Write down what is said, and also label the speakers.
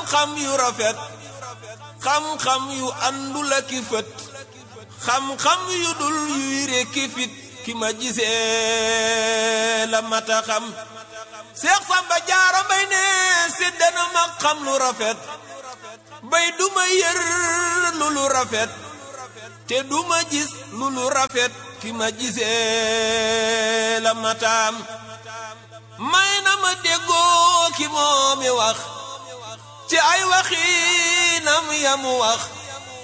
Speaker 1: xam-xam yu rafet xam-xam yu àndul ak i fët xam-xam yu dul yuy rekki fit ki ma gisee la mata xam Seex Samba Jaara Mbay ne séddana ma xam lu rafet bay duma yër lu lu rafet te duma gis lu lu rafet ki ma gisee la mataam may na ma déggoo ki moomi wax ci ay waxinam yamu wax